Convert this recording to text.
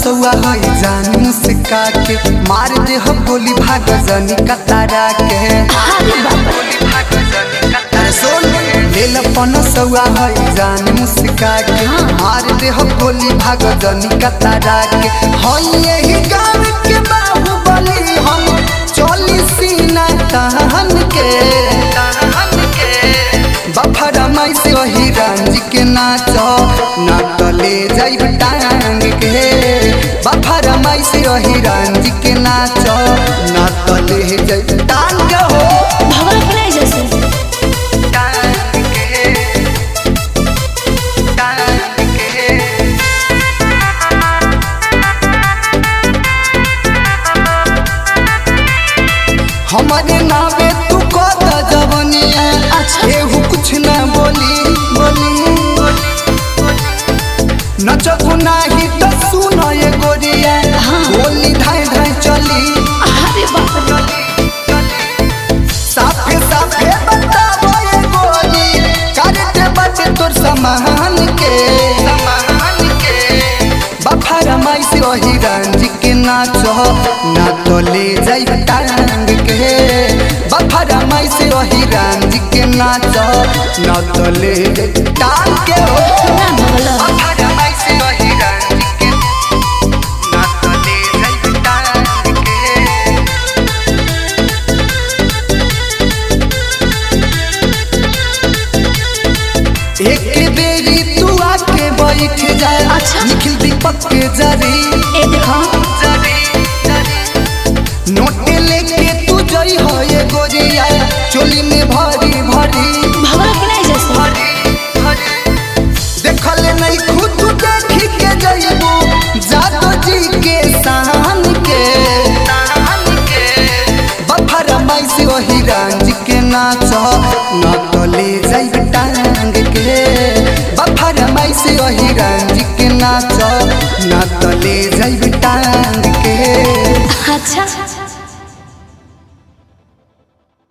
सौआ है जान मुस्का के मार दे हम गोली भाग जनी कतारा के अरे बाप रे अरे सुन लेल पन सौआ है जान मुस्का के मार दे हम गोली भाग जनी कतारा के हई यही गाँव के बाहुबली हम चली सीना तहन के बफरा माई से वही रंज के नाच ना तले जाइब टांग के बफरा माई से वही रंज के नाच ना तले जाइब टांग के हो भगवान अपने जैसे टांग के टांग के हमारे नावे तू कत जवनिया अच्छा। केहू कुछ ना बोली बोली नचबू नाही तो सुन ये गोरिया हाँ। गोली धाय धाय चली अरे बाप रे साफे साफे बताबो ये गोली करते बटे तोर समान के समान के बफारा माई से वही रंज के नाच ना तो ले जाई टांग के बफारा माई से वही रंज के नाच ना तो ले जाई टांग के हो ना भगला बफारा माई से वही रंज के ना तो ले जाई टांग के एक बेरी तू आके बैठ जा अच्छा। निखिल दीपक के जरी ए देखो नोट लेके तू जई हो ये गोरिया चोली में भरी भरी भगवान अपने जैसे देखल नहीं खुद देखी के जइबू जादो जी के शान के बफर माई से वही रंज के नाच न तो ले जाइब टांग